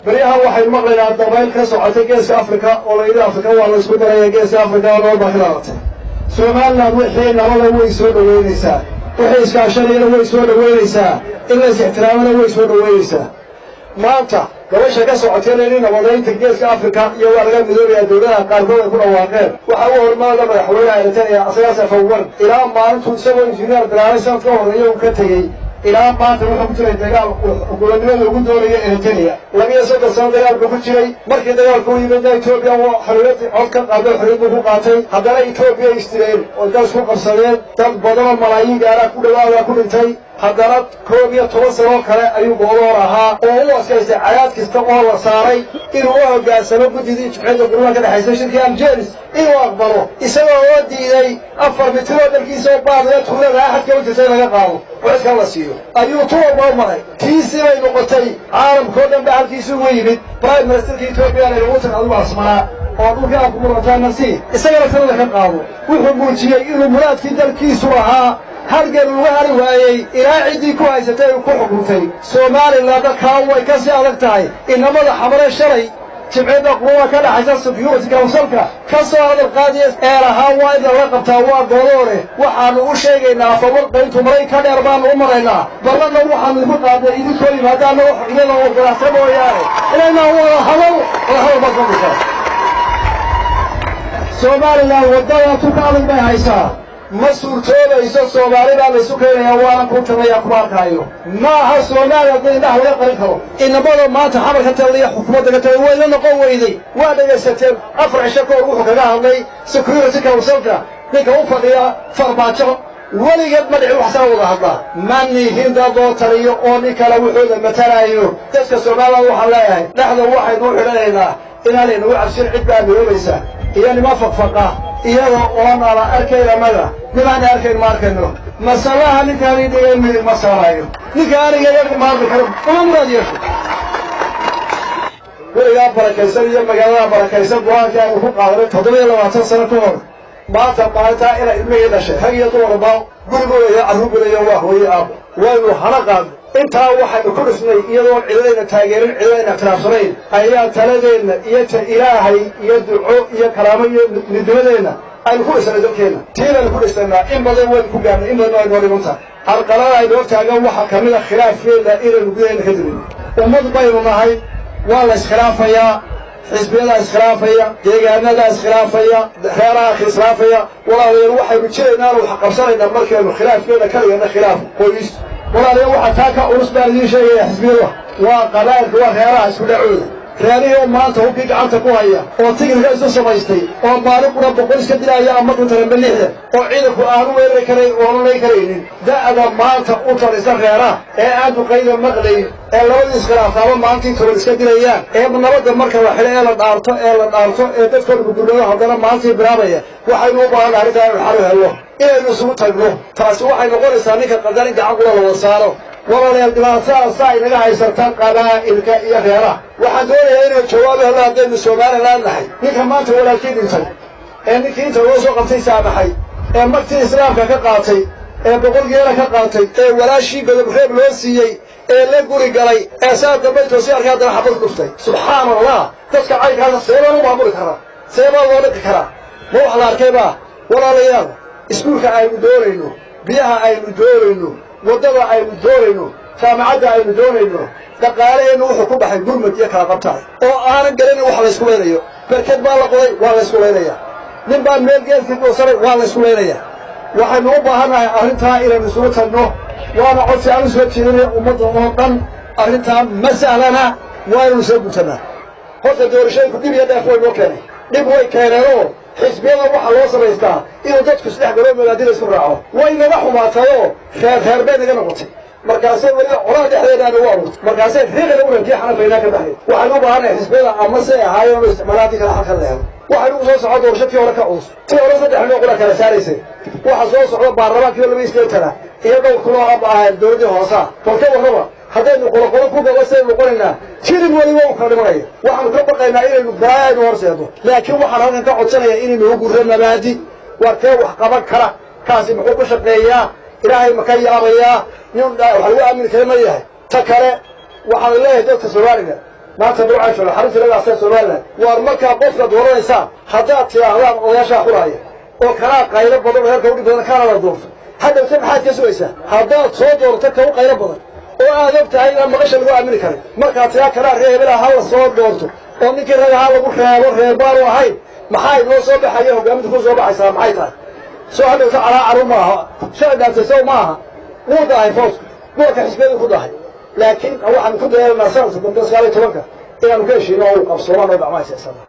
beryahan waxaynu maqlaynaa dabayl ka socotay geeska afrika oo layidhi afrika waa la isku daraya geeska afrika oo nabad baa ka dhalatay somaliland wixii nabada way soo dhoweynaysaa wixii iskaashanayana way soo dhoweynaysaa in la is ixtiraamana way soo dhoweynaysaa maanta gabasha ka socotayna in nabadaynta geeska afrika iyo waa laga midoobayaa dowladaha qaarkood ay ku dhawaaqeen waxaa u hormaada madaxweynaha eritrea asagaas afawar ilaa maalintuu isagoo injineer bilaabay sanad ka horeeya uu ka tegey ilaa maanta wuxuu ku jiray dagaal gulanimada ugu doonaya eritrea labiyo soddon sano dagaal buu ku jiray markii dagaalku u yimidna etoobiya xorriyad cod ka qaado xorriyad buu ku qaatay haddana etoobiya istireen oo gas ku qabsadeen dad badanoo malaayiin gaaraa ku dhawaada ku dhintay haddana koob iyo toban sanoo kale ayuu goodoor ahaa oo u adkaystay cadaad kasta oo la saaray inuu u hoggaansamo guddidii jubxeedda gurmaha ka dhexaysa shirkii aljeris inuu aqbalo isagoo oo diiday afar mitiroo dalkiisa oo baadaya tuulada axadka u jirta in laga qaado oo cidka la siiyo ayuu tu walba maray tiisii bay noqotay caalamkao dhan ba halkiisi ugu yimid prime ministerka etoobiya lagu tag adigu asmanaa oo dhulkii aad kumurataa sii isagana tana laga qaado wuxuu muujiyey inuu muraadkii dalkiisu ahaa halgan uga hari waayey ilaa ciddii ku haysatay uu ku xukuntay somalilan dadkaa way ka sii adag tahay inamada xamare shalay jibciyadda quwada ka dhaxaysa security councilka ka soo hadal qaadiya ee lahaa waa in laga qabtaa waa goodoore waxaanu u sheegaynaa fawarqayntu maray ka dheer baanu u maraynaa ballanna waxaanu igu qaadnay idinkoo yimaadaana iyada oo ganacsa mooyaane inaynaa wada hadal wada hadal baa soo dhisa somalilan waddada tuka adag bay haysaa ma suurtoobayso soomaali baa laysu keenayaa waana ku tiraya kuma arkaayo ma aha soomaali haddii indhaha laga qarin karo inamada maanta xamar ka talaya xukuumadda ka talay wayna noqon weyday waa dhegaysateen afar cisho ka hor wuxuu kaga hadlay security councilka ninka u fadhiya farmaajo weligeed ma dhicin wax saa wada hadlaa ma nihin dad loo taliyo oo nin kale wuxuuda matalaayo dadka somaliland waxaan leeyahay dhexda waxaynu u xidhanaynaa inaanaynagu cabsin cid baa midoobaysa iyo nima faqfaqa iyada oon ala arkayn annaga nimaana arkayn ma arkayno masalaha ninkaani dhigay midig ma saarayo ninka aniga iyaga ma hadli karo uma muraad yeesho weligaa barakaysan iyo magaalada barakaysan go-aankii aynu ku qaadanay toddoba iyo labaatan sano ka hor maanta maalintaa inay ilmihii dhashay rag iyo dumarba gurigooda iyo carruurgoodayo waa hooye aabo waynu hana qaadno intaa waxaynu ku dhisnay iyadoon cidadayna taageerin cidadayna ikhtilaafsanayn ayaa taladeenna iyo ta ilaahay iyo duco iyo karaamo iyo midnimadeenna aynu ku dhisnay dalkeenna tii baynu ku dhisnaynaa in badan waynu ku gaarnay in badan ay noo dhiman tahay halqalada aynu hortaagan waxaa ka mid a khilaafkeena inaynu gudahayna ka dirin ummad baynu nahay waa la iskhilaafayaa xisbiyadaa iskhilaafaya deegaanadaa iskhilaafaya reeraha iskhilaafaya walaalayaal waxaynu jiraynaanu wax qabsanaynaa markaynu khilaafkeena ka dhigana khilaaf qoys walaalayaal waxaa taa ka culus baan idiin sheegaya xisbiyada waa qabaa'ilka waa reeraha isku dhacooda reerihii oo maanta hubkii gacanta ku haya oo tigirka isu samaystay oo maalin qura boqol iska dilaya ama dhuntaranba lixdan oo ciidanku aanu weerari karayn oona lay karaynin da'da maanta u talisa reeraha ee aan duqayda maqlayn ee labadii iskhilaaftaaba maalintii toban iska dilayaan ee nabadda marka la xidho ee la dhaarto ee la dhaarto ee dadkooda gudulooda haddana maalintii bilaabaya waxaynu u baahan arrintaa inu xalu helno inaynu isugu tagno taasi waxay noqonaysaa ninka qadarin gacan kula la wada saaro walaalayaal dhibaatada saa inaga haysataan qabaa'ilka iyo reeraha waxaan doonayaa inay jawaab helno haddaynu somaliland nahay ninka maanta walaakii dhintay ee ninkii inta loo soo qabtay saamaxay ee martii islaamka ka qaatay ee boqolgeela ka qaatay ee walaashii godobreeb loo siiyey ee la guri galay ee saa dambay toosi arkay haddana xabad dhuftay subxaana allah dadka caynkaasa seebaan u maamuli karaa seebaa loo dhiqi karaa ma wax la arkay baa walaalayaal iskuulka aynu doonayno biyaha aynu doonayno waddada aynu doonayno jaamacadda aynu doonayno dhaqaalaheennu wuxuu ku baxay gurmad iyo kala qabtaay oo aanan garanin wax laysku laynayo berked baa la qoday waa laysku laynaya nin baa meel geedkii goosanay waa laysku laynaya waxaynu u baahannahay arrintaa inaynu isugu tagno waana codsi aan u soo jeedinaya ummadda oo dhan arrintaa ma sahlana waa inaynu soo gutanaa horta doorashooyinku dhib iyo dheef way noo keenay dhib way keeneenoo xisbiyada waxaa loo samaystaa inuu dadku isdhex galo magaadida isku raaco way naga xumaatayoo reer reer bay naga noqotay markaasay weliba colaha dhexdeeda nagu abuurtay markaasay riiqina urankii xanafaynaa ka baxday waxaynu u baahannahay xisbiyada ama say ahaayeen oo isticmaalaatii kale halkan leedo waxaynu ugu soo socon doorasho tii hore ka culus tii hore saddex noo qura kala saaraysay waxa soo socda baarlamaankii oo laba isleetana iyo dhowr kuloo aba ahayn dowladdii hoosaa balka warraba haddaynu qoloqolo ku gaba saynu noqonaynaa jirin weliba u kala dhimanaya waxaanu ka baqaynaa inaynu balaayaynu horseedno laakiin waxaan halkan ka codsanayaa inaynu u gurro nabaadi waa kee wax qaban kara kaasi muxuu ku shaqeeyaa ilaahay ma ka yaabayaa nin wax lagu aamini kara ma yahay ta kale waxaan leeyahay dadka soomaaliga maanta burcaa jooga xarunta lagaasa somalilan waar markaa qofka dooranaysaan haddaad tidhaahdaan odayaashaa xulaaya oo kanaa qaylo badan oo heerka udhig badan kaana la doorto haddawse maxaad ka sugaysaa haddaad soo doorto ka u qaylo badan oo aad og tahay inaan maqasha lagu aamini karin markaa tiraa kanaa ree hebela ha la soo doorto oo ninkii ragahaa lagu reebo reerbaanu ahayn maxaa inoo soo baxaya hogaaminta ku soo baxaysaa maxay tahay soo hadhowta calaacaru maaha shalay dhaantaysow ma aha wuu dahay foosku goolka xisbiyadu ku dahay laakiin waxaanu ku dayeelanaa sanadka dambe sagaal iyo tobanka inaanu ka heshiino oo uu qabsoomaan oo gacmaha siyaasada